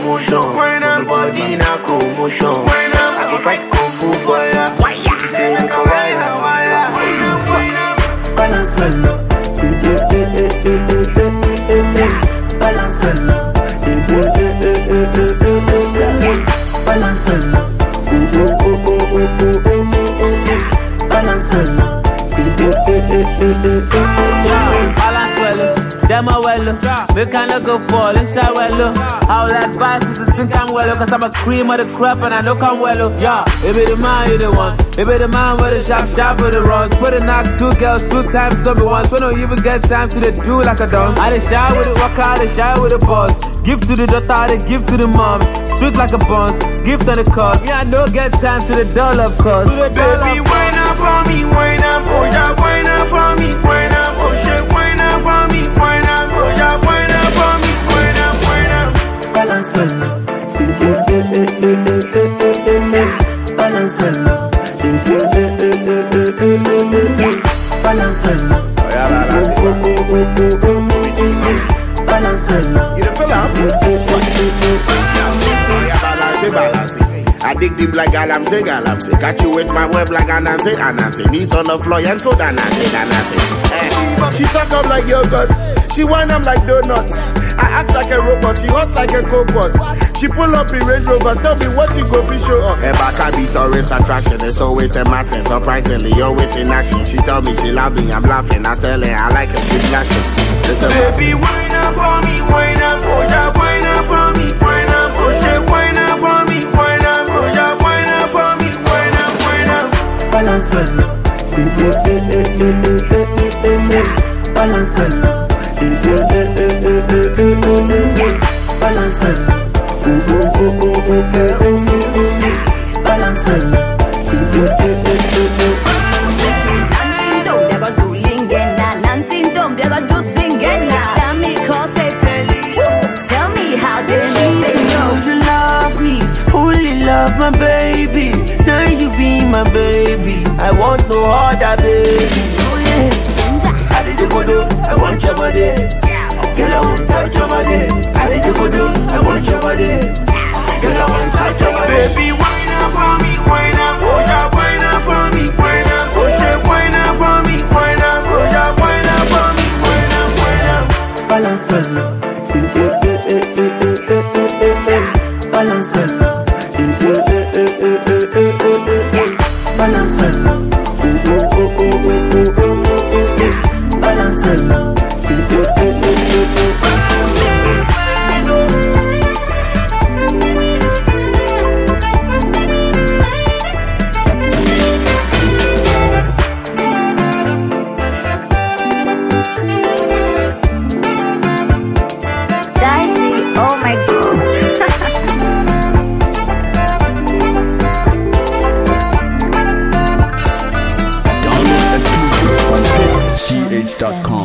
motion. When I'm body na commotion. When I'm I go fight kung fu for ya. You say make a wire wire. Balance well up. Eh, eh, eh, eh, eh, eh, eh, eh, eh. Balance well up. Eh, eh, eh, eh, eh, eh, eh, eh, eh. Balance well up. Oh, oh, oh, oh, oh, oh, oh, oh, oh. Balance well up. Eh, eh, eh, eh, eh, eh, eh, eh. Balance well, them a well, make I no go fall inside well. How that advice is to think I'm well, cause I'm a cream of the crop and I know I'm well. Yeah, it be the man you the want, it be the man with the sharp, sharp with the runs. Put a knock two girls two times, don't be once. We don't even get time to the do like a dance. I dey shy with it, walk out, I dey shy with the boss. Give to the daughter, I dey give to the moms. Sweet like a boss, gift on the cost. Yeah, I no get time to the doll of course. Baby, wine up for me, wine up, oh yeah, wine up for me, wine up, oh shit, wine up for me, wine up, oh yeah, wine up for me, wine up, wine up. Balance well up, eh eh eh eh eh eh eh eh eh eh. Balance well up, eh eh eh eh eh eh eh eh eh eh. Balance well up, oh oh oh oh oh oh oh oh. Balance well up, You the feel am? eh eh eh eh eh. Yeah, balance it, balance it. I dig deep like galamsey, galamsey. Catch you with my web like anansi, anansi. Knees on the floor and throw danansi, danansi. Eh. She suck up like yogurt. She wind up like donuts. I act like a robot. She hot like a cobot. She pull up in Range Rover. Tell me what you go fi show us. Her back I be tourist attraction. It's always a master. Surprisingly, always in action. She tell me she love me. I'm laughing. I tell her I like her. She blushing. It's a Baby, wine up for me, wine up, oh yeah, wine up for me, wine up, oh shit, wine up for me, wine up, oh yeah, wine up for me, wine up, wine up. Balance well up, eh eh eh eh eh eh eh eh eh eh. Balance well up, eh eh eh eh eh eh eh eh eh eh. Balance well up, oh oh oh oh oh oh oh oh oh. Balance well up, eh eh eh eh eh eh. Nantin dom, biago zulingena. Nantin dom, biago tusingena. Dami kose peli. Tell me how this She is knows you love me, only love my baby. Now you be my baby. I want no other baby. So yeah, I did you go do, I want your body. Girl, I want touch your body. I did you go do, I want your body. Girl, I want touch your body. Baby, wine up for me, wine up, oh yeah, wine up for me, wine up, oh shit, wine up for me, wine up, oh yeah, wine up for me, wine up, wine up. Balance well up, eh eh eh eh eh eh eh eh eh eh. Balance well up, eh eh eh eh eh eh eh eh eh eh. Balance well up, oh oh oh oh oh oh oh oh oh oh. Balance well up, eh eh eh eh eh eh eh. Dicey, oh my god. Download exclusive from hitsgh.com.